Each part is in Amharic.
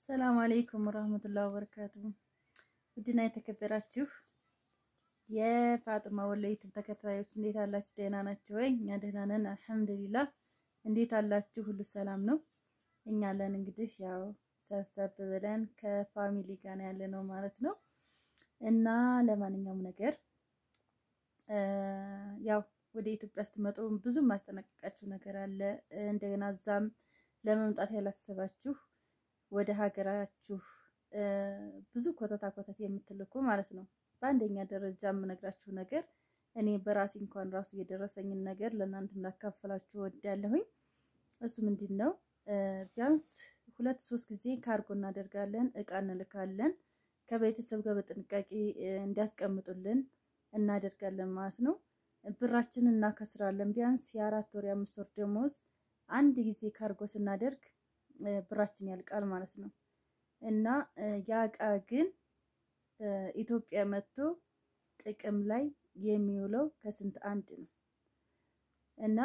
ሰላም አለይኩም ወራህመቱላሂ ወበረካቱ። ውድና የተከበራችሁ የፋጥማ ወሎ ዩቲዩብ ተከታታዮች እንዴት አላችሁ? ደህና ናችሁ ወይ? እኛ ደህና ነን አልሐምዱሊላህ። እንዴት አላችሁ? ሁሉ ሰላም ነው? እኛ አለን እንግዲህ ያው ሰብሰብ ብለን ከፋሚሊ ጋር ያለ ነው ማለት ነው። እና ለማንኛውም ነገር ያው ወደ ኢትዮጵያ ስትመጡ ብዙ ማስጠነቀቃችሁ ነገር አለ። እንደገና እዛም ለመምጣት ያላሰባችሁ ወደ ሀገራችሁ ብዙ ኮተታ ኮተት የምትልኩ ማለት ነው። በአንደኛ ደረጃ የምነግራችሁ ነገር እኔ በራሴ እንኳን ራሱ የደረሰኝን ነገር ለእናንተም ላካፈላችሁ ወዳለሁኝ። እሱ ምንድን ነው? ቢያንስ ሁለት ሶስት ጊዜ ካርጎ እናደርጋለን፣ እቃ እንልካለን። ከቤተሰብ ጋር በጥንቃቄ እንዲያስቀምጡልን እናደርጋለን ማለት ነው። ብራችንን እናከስራለን። ቢያንስ የአራት ወር የአምስት ወር ደሞዝ አንድ ጊዜ ካርጎ ስናደርግ ብራችን ያልቃል ማለት ነው። እና ያ እቃ ግን ኢትዮጵያ መጥቶ ጥቅም ላይ የሚውለው ከስንት አንድ ነው እና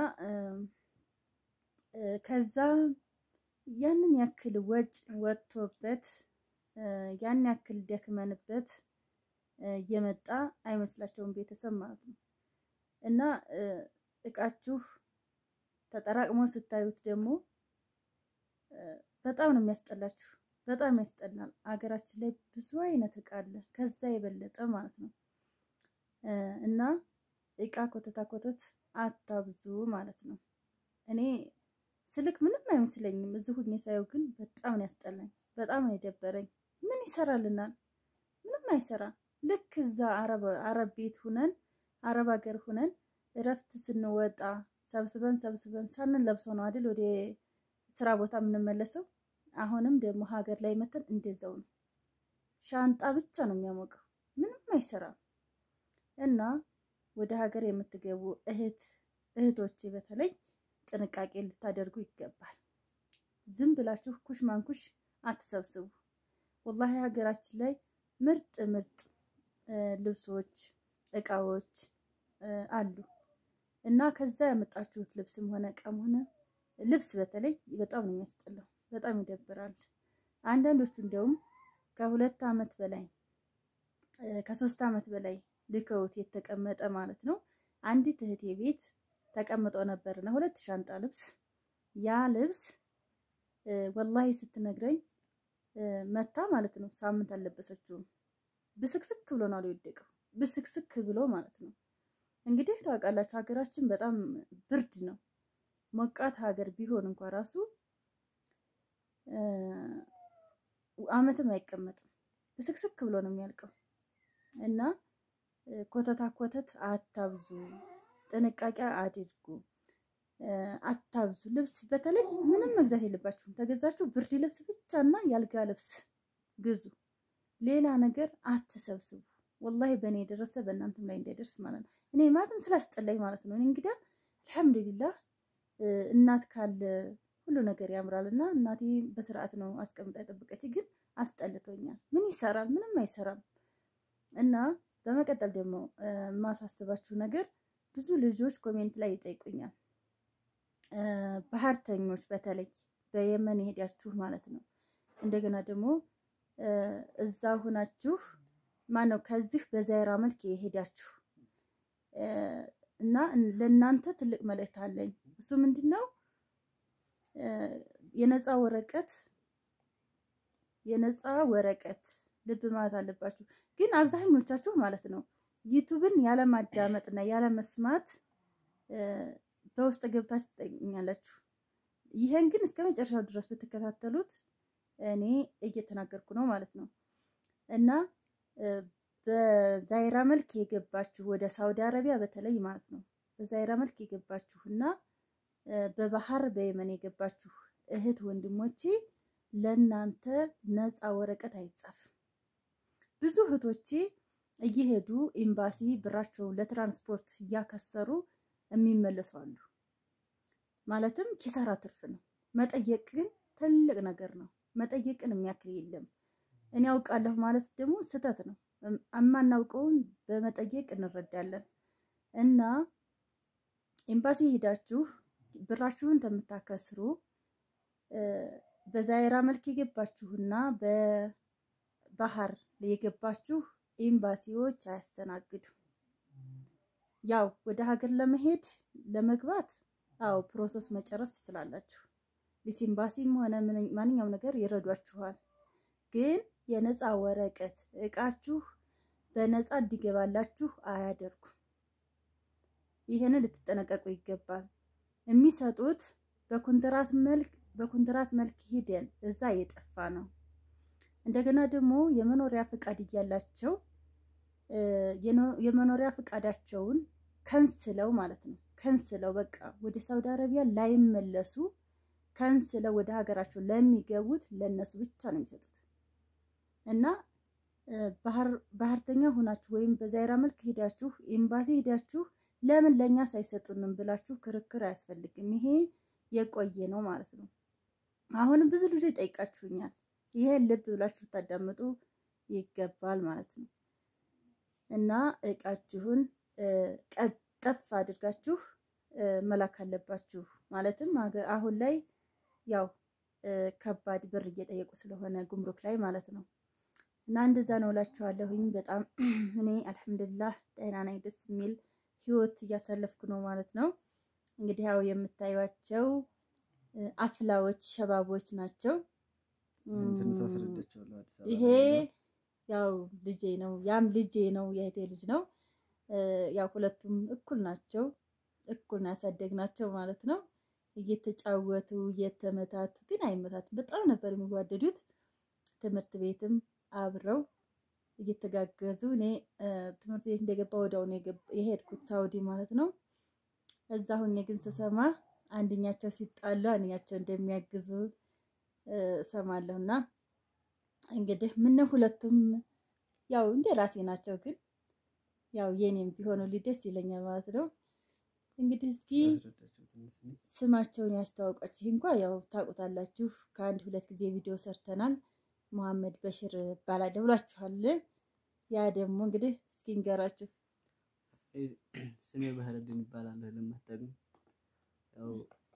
ከዛ ያንን ያክል ወጭ ወጥቶበት ያን ያክል ደክመንበት የመጣ አይመስላቸውም ቤተሰብ ማለት ነው። እና እቃችሁ ተጠራቅሞ ስታዩት ደግሞ በጣም ነው የሚያስጠላችሁ። በጣም ያስጠላል። አገራችን ላይ ብዙ አይነት እቃ አለ፣ ከዛ የበለጠ ማለት ነው። እና እቃ ኮተታ ኮተት አታብዙ ማለት ነው። እኔ ስልክ ምንም አይመስለኝም፣ እዚህ ሁኜ ሳየው ግን በጣም ነው ያስጠላኝ፣ በጣም ነው የደበረኝ። ምን ይሰራልናል? ምንም አይሰራም። ልክ እዛ አረብ ቤት ሁነን አረብ ሀገር ሁነን እረፍት ስንወጣ ሰብስበን ሰብስበን ሳንለብሰው ነው አይደል ወደ ስራ ቦታ የምንመለሰው። አሁንም ደግሞ ሀገር ላይ መተን እንደዛው ነው። ሻንጣ ብቻ ነው የሚያሞቀው፣ ምንም አይሰራም። እና ወደ ሀገር የምትገቡ እህት እህቶቼ በተለይ ጥንቃቄ ልታደርጉ ይገባል። ዝም ብላችሁ ኩሽ ማንኩሽ አትሰብስቡ። ወላሂ ሀገራችን ላይ ምርጥ ምርጥ ልብሶች፣ እቃዎች አሉ እና ከዛ ያመጣችሁት ልብስም ሆነ እቃም ሆነ ልብስ በተለይ በጣም ነው የሚያስጠላው፣ በጣም ይደብራል። አንዳንዶቹ እንዲያውም ከሁለት ዓመት በላይ ከሶስት ዓመት በላይ ልከውት የተቀመጠ ማለት ነው። አንዲት እህቴ ቤት ተቀምጦ ነበርና ሁለት ሻንጣ ልብስ ያ ልብስ ወላሂ ስትነግረኝ መታ ማለት ነው ሳምንት አልለበሰችውም። ብስክስክ ብሎ ነው የወደቀው፣ ብስክስክ ብሎ ማለት ነው። እንግዲህ ታውቃላችሁ ሀገራችን በጣም ብርድ ነው። ሞቃት ሀገር ቢሆን እንኳ ራሱ አመትም አይቀመጥም ብስክስክ ብሎ ነው የሚያልቀው። እና ኮተታ ኮተት አታብዙ፣ ጥንቃቄ አድርጉ፣ አታብዙ። ልብስ በተለይ ምንም መግዛት የለባችሁም። ተገዛችሁ ብርድ ልብስ ብቻ እና ያልጋ ልብስ ግዙ። ሌላ ነገር አትሰብስቡ። ወላሂ በእኔ የደረሰ በእናንተም ላይ እንዳይደርስ ማለት ነው። እኔ ማለትም ስላስጠላኝ ማለት ነው። እኔ እንግዲህ አልሐምዱሊላህ እናት ካለ ሁሉ ነገር ያምራል እና እናቴ በስርዓት ነው አስቀምጣ የጠበቀች፣ ግን አስጠልቶኛል። ምን ይሰራል? ምንም አይሰራም። እና በመቀጠል ደግሞ የማሳስባችሁ ነገር ብዙ ልጆች ኮሜንት ላይ ይጠይቁኛል። ባህርተኞች በተለይ በየመን የሄዳችሁ ማለት ነው። እንደገና ደግሞ እዛ ሁናችሁ ማነው ከዚህ በዛይራ መልክ የሄዳችሁ እና ለእናንተ ትልቅ መልእክት አለኝ። እሱ ምንድን ነው? የነፃ ወረቀት የነፃ ወረቀት ልብ ማለት አለባችሁ። ግን አብዛኞቻችሁ ማለት ነው ዩቱብን ያለማዳመጥና ያለመስማት በውስጥ ገብታችሁ ትጠይቁኛላችሁ። ይሄን ግን እስከ መጨረሻው ድረስ ብትከታተሉት እኔ እየተናገርኩ ነው ማለት ነው እና በዛይራ መልክ የገባችሁ ወደ ሳውዲ አረቢያ በተለይ ማለት ነው በዛይራ መልክ የገባችሁ እና በባህር በየመን የገባችሁ እህት ወንድሞቼ ለእናንተ ነፃ ወረቀት አይጻፍም። ብዙ እህቶቼ እየሄዱ ኤምባሲ ብራቸውን ለትራንስፖርት እያከሰሩ የሚመለሱ አሉ። ማለትም ኪሳራ ትርፍ ነው። መጠየቅ ግን ትልቅ ነገር ነው። መጠየቅን የሚያክል የለም። እኔ ያውቃለሁ ማለት ደግሞ ስህተት ነው። የማናውቀውን በመጠየቅ እንረዳለን። እና ኤምባሲ ሄዳችሁ ብራችሁን ከምታከስሩ በዛይራ መልክ የገባችሁና በባህር የገባችሁ ኤምባሲዎች አያስተናግዱ። ያው ወደ ሀገር ለመሄድ ለመግባት አዎ ፕሮሰስ መጨረስ ትችላላችሁ። ሊስ ኤምባሲም ሆነ ማንኛውም ነገር ይረዷችኋል። ግን የነፃ ወረቀት እቃችሁ በነፃ እንዲገባላችሁ አያደርጉም። ይህንን ልትጠነቀቁ ይገባል። የሚሰጡት በኮንትራት መልክ በኮንትራት መልክ ሂደን እዛ የጠፋ ነው። እንደገና ደግሞ የመኖሪያ ፍቃድ እያላቸው የመኖሪያ ፍቃዳቸውን ከንስለው ማለት ነው ከንስለው በቃ ወደ ሳውዲ አረቢያ ላይመለሱ ከንስለው ወደ ሀገራቸው ለሚገቡት ለነሱ ብቻ ነው የሚሰጡት እና ባህርተኛ ሆናችሁ ወይም በዛይራ መልክ ሄዳችሁ ኤምባሲ ሄዳችሁ ለምን ለእኛ ሳይሰጡንም ብላችሁ ክርክር አያስፈልግም። ይሄ የቆየ ነው ማለት ነው። አሁንም ብዙ ልጆች ጠይቃችሁኛል። ይሄን ልብ ብላችሁ ታዳምጡ ይገባል ማለት ነው እና እቃችሁን ቀጠፍ አድርጋችሁ መላክ አለባችሁ። ማለትም አሁን ላይ ያው ከባድ ብር እየጠየቁ ስለሆነ ጉምሩክ ላይ ማለት ነው እና እንደዛ ነው እላችኋለሁኝ። በጣም እኔ አልሐምዱሊላህ ደህና ነኝ። ደስ የሚል ህይወት እያሳለፍኩ ነው ማለት ነው። እንግዲህ ያው የምታዩቸው አፍላዎች ሸባቦች ናቸው። ይሄ ያው ልጄ ነው፣ ያም ልጄ ነው፣ የእህቴ ልጅ ነው። ያው ሁለቱም እኩል ናቸው፣ እኩል ነው ያሳደግናቸው ማለት ነው። እየተጫወቱ እየተመታቱ ግን አይመታቱም። በጣም ነበር የሚዋደዱት። ትምህርት ቤትም አብረው እየተጋገዙ እኔ ትምህርት ቤት እንደገባ ወዲያው ነው የሄድኩት ሳውዲ ማለት ነው። እዛ ሁኜ ግን ስሰማ አንደኛቸው ሲጣሉ አንደኛቸው እንደሚያግዙ ሰማለሁ። እና እንግዲህ ምነው ሁለቱም ያው እንደ ራሴ ናቸው፣ ግን ያው የኔም ቢሆኑ ደስ ይለኛል ማለት ነው። እንግዲህ እስኪ ስማቸውን ያስተዋውቃችሁ እንኳ ያው ታውቁታላችሁ። ከአንድ ሁለት ጊዜ ቪዲዮ ሰርተናል። መሐመድ በሽር እባላለሁ ብላችኋል። ያ ደግሞ እንግዲህ እስኪ እንገራችሁ። ስሜ ባህረድን ይባላለሁ። ለማታውቁ ያው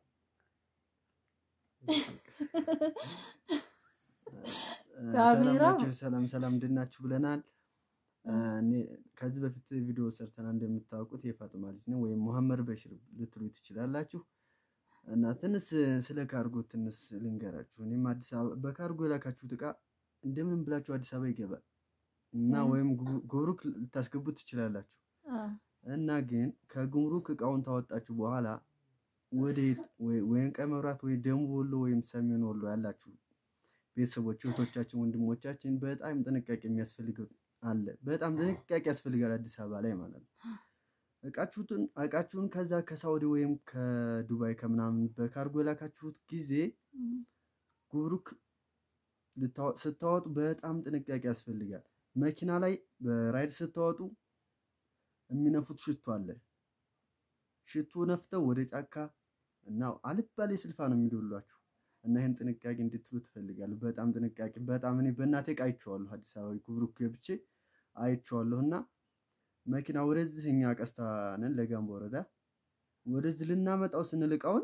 ሰላም ሰላም እንድናችሁ ብለናል። ከዚህ በፊት ቪዲዮ ሰርተናል እንደምታውቁት የፋጡማ ልጅ ነው ወይም መሐመድ በሽር ልትሉ ትችላላችሁ። እና ትንሽ ስለ ካርጎ ትንሽ ልንገራችሁ። እኔም አዲስ አበባ በካርጎ የላካችሁት እቃ እንደምን ብላችሁ አዲስ አበባ ይገባል እና ወይም ጉምሩክ ልታስገቡት ትችላላችሁ። እና ግን ከጉምሩክ እቃውን ታወጣችሁ በኋላ ወዴት ወይም ቀይ መብራት ወይ ደቡብ ወሎ ወይም ሰሜን ወሎ ያላችሁ ቤተሰቦች፣ እህቶቻችን፣ ወንድሞቻችን በጣም ጥንቃቄ የሚያስፈልገው አለ። በጣም ጥንቃቄ ያስፈልጋል አዲስ አበባ ላይ ማለት ነው። እቃችሁትን እቃችሁን ከዛ ከሳውዲ ወይም ከዱባይ ከምናምን በካርጎ የላካችሁት ጊዜ ጉምሩክ ስታወጡ በጣም ጥንቃቄ ያስፈልጋል። መኪና ላይ በራይድ ስታወጡ የሚነፉት ሽቶ አለ። ሽቶ ነፍተው ወደ ጫካ እና አልባሌ ስልፋ ነው የሚዶሏችሁ እና ይህን ጥንቃቄ እንድትሉ ትፈልጋለሁ። በጣም ጥንቃቄ በጣም እኔ በእናቴ ዕቃ አይቼዋለሁ። አዲስ አበባ ጉምሩክ ገብቼ አይቼዋለሁ እና መኪና ወደዚህ እኛ ቀስታ ነን ለጋምቦ ወረዳ ወደዚህ ልናመጣው ስንል እቃውን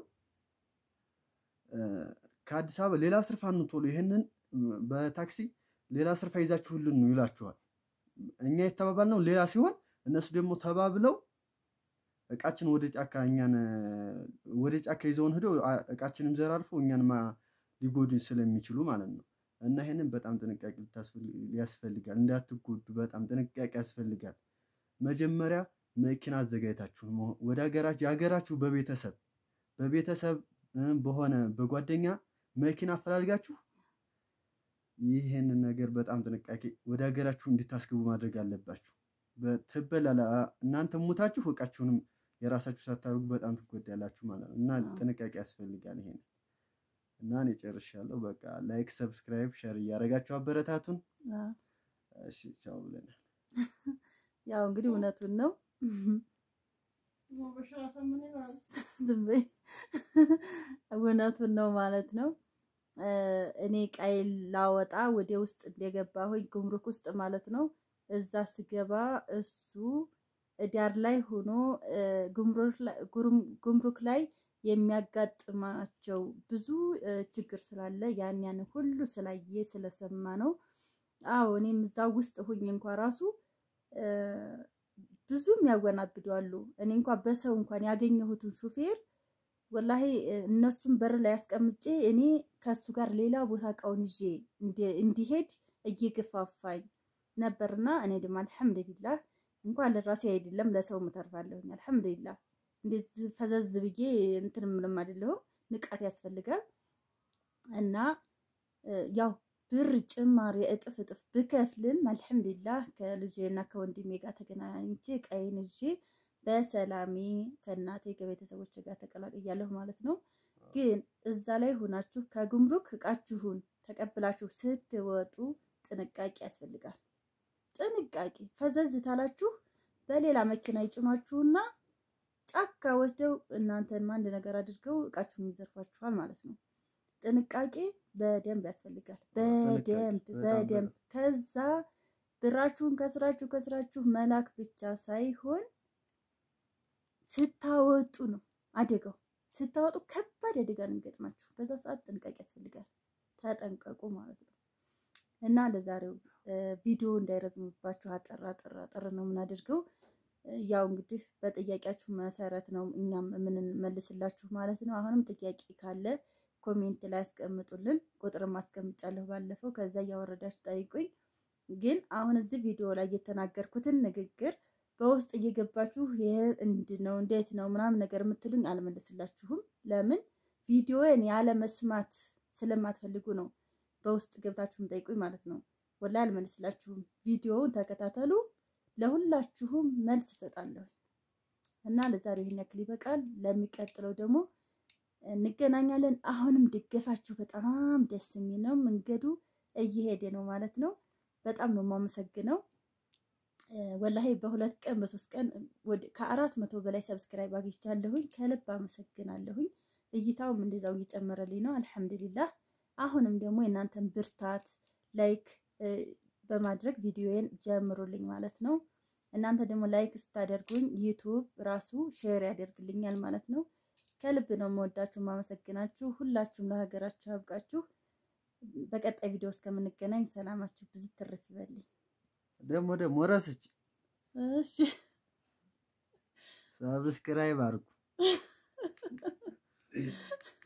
ከአዲስ አበባ ሌላ ስርፋ እንቶሎ ይህንን በታክሲ ሌላ ስርፋ ይዛችሁልን ነው ይላችኋል። እኛ የተባባልነው ሌላ ሲሆን እነሱ ደግሞ ተባብለው እቃችን ወደ ጫካ እኛን ወደ ጫካ ይዘውን ሄደው እቃችንም ዘራርፈው እኛን ሊጎዱን ስለሚችሉ ማለት ነው። እና ይሄንን በጣም ጥንቃቄ ያስፈልጋል። እንዳትጎዱ በጣም ጥንቃቄ ያስፈልጋል። መጀመሪያ መኪና አዘጋጅታችሁ ወደ ሀገራችሁ የሀገራችሁ በቤተሰብ በቤተሰብ በሆነ በጓደኛ መኪና አፈላልጋችሁ ይህንን ነገር በጣም ጥንቃቄ ወደ ሀገራችሁ እንድታስገቡ ማድረግ አለባችሁ። ትበላላ እናንተ ሙታችሁ እቃችሁንም የራሳችሁ ሳታደርጉ በጣም ትጎዳላችሁ ማለት ነው። እና ጥንቃቄ ያስፈልጋል ይሄን እና እኔ ጨርሻለሁ። በቃ ላይክ፣ ሰብስክራይብ፣ ሸር እያደረጋችሁ አበረታቱን። እሺ ቻው ብለናል። ያው እንግዲህ እውነቱን ነው። ዝም በይ እውነቱን ነው ማለት ነው። እኔ ቀይ ላወጣ ወደ ውስጥ እንደገባሁኝ ጉምሩክ ውስጥ ማለት ነው። እዛ ስገባ እሱ ዳር ላይ ሆኖ ጉምሩክ ላይ የሚያጋጥማቸው ብዙ ችግር ስላለ ያን ያን ሁሉ ስላየ ስለሰማ ነው። አዎ እኔም እዛ ውስጥ ሁኝ እንኳ ራሱ ብዙም ያወናብዳሉ። እኔ እንኳ በሰው እንኳን ያገኘሁትን ሹፌር ወላሂ እነሱም በር ላይ አስቀምጬ እኔ ከሱ ጋር ሌላ ቦታ እቃውን ይዤ እንዲሄድ እየገፋፋኝ ነበርና እኔ ደግሞ አልሐምዱሊላህ እንኳን ለራሴ አይደለም ለሰው ምተርፋለሁኝ። አልሐምዱሊላህ እንደዚህ ፈዘዝ ብዬ እንትን ምንም አይደለሁም። ንቃት ያስፈልጋል እና ያው ብር ጭማሪ እጥፍ እጥፍ ብከፍልም አልሐምዱሊላህ ከልጄና ከወንድሜ ጋር ተገናኝቼ ቀይን ይዤ በሰላሜ ከእናቴ ከቤተሰቦች ጋር ተቀላቅያለሁ ማለት ነው። ግን እዛ ላይ ሆናችሁ ከጉምሩክ እቃችሁን ተቀብላችሁ ስትወጡ ጥንቃቄ ያስፈልጋል። ጥንቃቄ ፈዘዝ ታላችሁ በሌላ መኪና ይጭኗችሁና ጫካ ወስደው እናንተን አንድ ነገር አድርገው እቃችሁን ይዘርፏችኋል ማለት ነው። ጥንቃቄ በደንብ ያስፈልጋል። በደንብ በደንብ ከዛ ብራችሁን ከስራችሁ ከስራችሁ መላክ ብቻ ሳይሆን ስታወጡ ነው አደጋው። ስታወጡ ከባድ አደጋ ነው የሚገጥማችሁ። በዛ ሰዓት ጥንቃቄ ያስፈልጋል። ተጠንቀቁ ማለት ነው። እና ለዛሬው ቪዲዮ እንዳይረዝምባችሁ አጠር አጠር አጠር ነው የምናደርገው። ያው እንግዲህ በጥያቄያችሁ መሰረት ነው እኛም የምንመልስላችሁ ማለት ነው። አሁንም ጥያቄ ካለ ኮሜንት ላይ አስቀምጡልን። ቁጥርም አስቀምጫለሁ ባለፈው፣ ከዛ እያወረዳችሁ ጠይቁኝ። ግን አሁን እዚህ ቪዲዮ ላይ የተናገርኩትን ንግግር በውስጥ እየገባችሁ ይሄ እንዲህ ነው እንዴት ነው ምናምን ነገር የምትሉኝ አልመልስላችሁም። ለምን ቪዲዮን ያለ መስማት ስለማትፈልጉ ነው በውስጥ ገብታችሁም ጠይቁኝ ማለት ነው። ወላሂ አልመልስላችሁም። ቪዲዮውን ተከታተሉ፣ ለሁላችሁም መልስ እሰጣለሁ። እና ለዛሬው ይሄን ያክል ይበቃል። ለሚቀጥለው ደግሞ እንገናኛለን። አሁንም ድገፋችሁ በጣም ደስ የሚል ነው። መንገዱ እየሄደ ነው ማለት ነው። በጣም ነው የማመሰግነው። ወላሂ በሁለት ቀን በሶስት ቀን ከአራት መቶ በላይ ሰብስክራይብ አግኝቻለሁኝ። ከልብ አመሰግናለሁኝ። እይታውም እንደዛው እየጨመረልኝ ነው። አልሐምዱሊላህ። አሁንም ደግሞ የእናንተን ብርታት ላይክ በማድረግ ቪዲዮዬን ጀምሩልኝ ማለት ነው። እናንተ ደግሞ ላይክ ስታደርጉኝ ዩቱብ ራሱ ሼር ያደርግልኛል ማለት ነው። ከልብ ነው የምወዳችሁ ማመሰግናችሁ። ሁላችሁም ለሀገራችሁ ያብቃችሁ። በቀጣይ ቪዲዮ እስከምንገናኝ ሰላማችሁ ብዙ ትርፍ ይበልኝ። ደግሞ ደግሞ ረስች እሺ ሰብስክራይብ አድርጉ።